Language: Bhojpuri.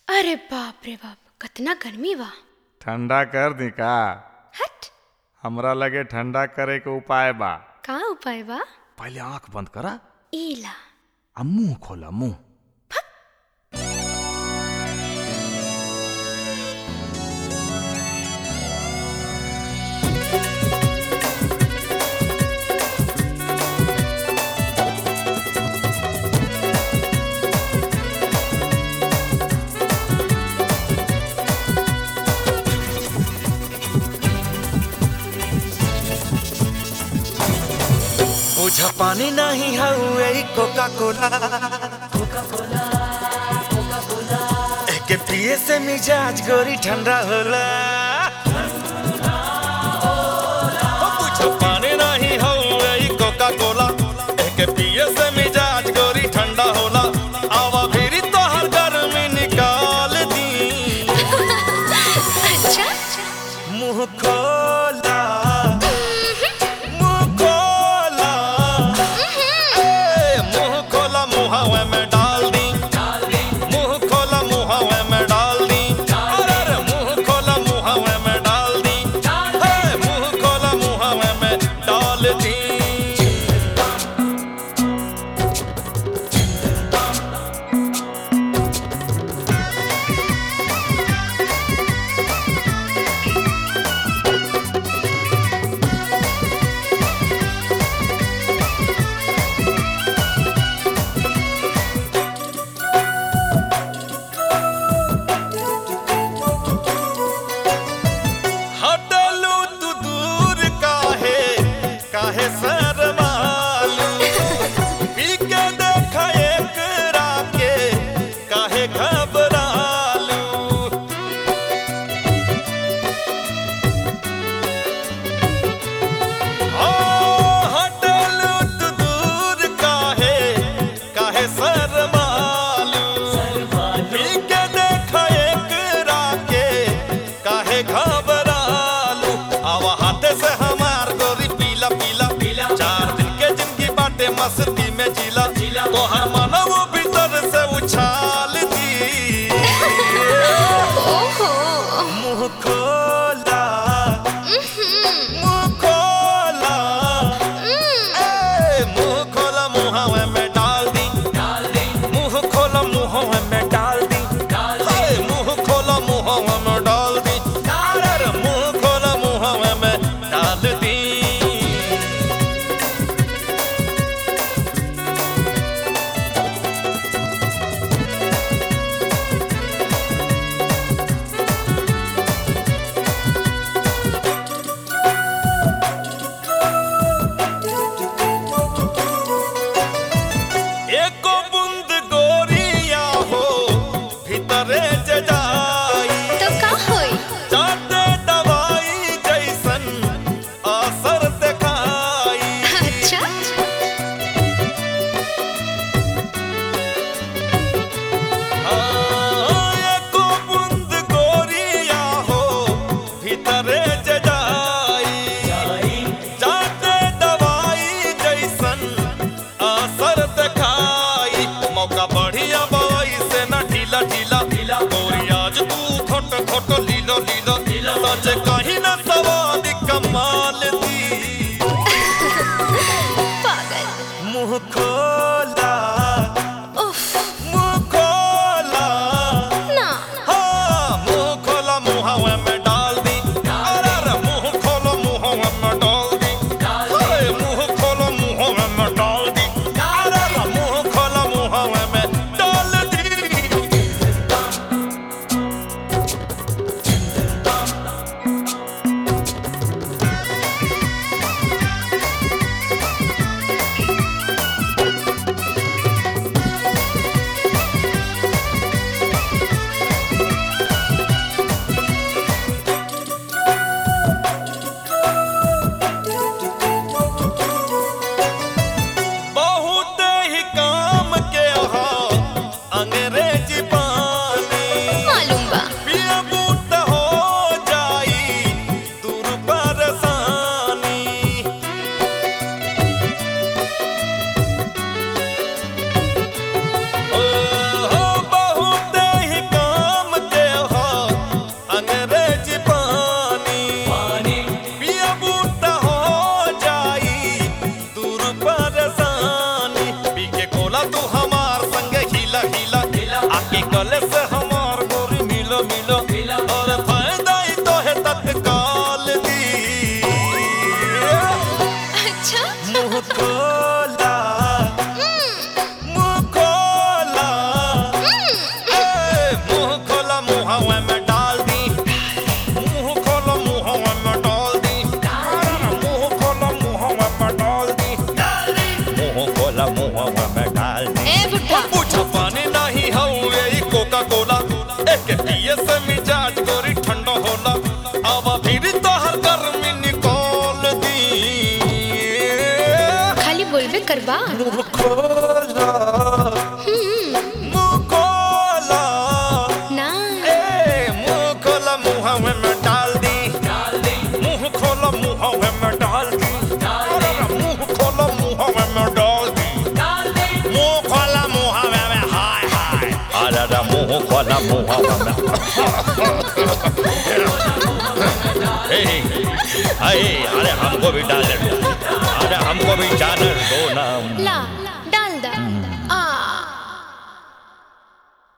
अरे बाप रे बाप कतना गर्मी बा ठंडा कर दी का हट हमरा लगे ठंडा करे के उपाय बा का उपाय बा पहले आंख बंद करा ईला आ मुंह खोला मुंह बुझा पानी नहीं हउए कोका कोला एके पिए से मिजाज गोरी ठंडा होला ओ बुझा पानी नहीं हउए कोका कोला एके पिए से मिजाज गोरी ठंडा होला आवा फिरी तोहर गर्मी निकाल दी अच्छा मुंह खोला मुंह खोला ए, मुंह खोला मुहावे में डाल दी मुंह खोला मुहावे में डाल दी अरे अरे मुंह खोला मुहावे अरे अरे मुंह खोला मुंह ए, ए, अरे हमको भी डाल दो अरे हमको भी जाने दो ना ला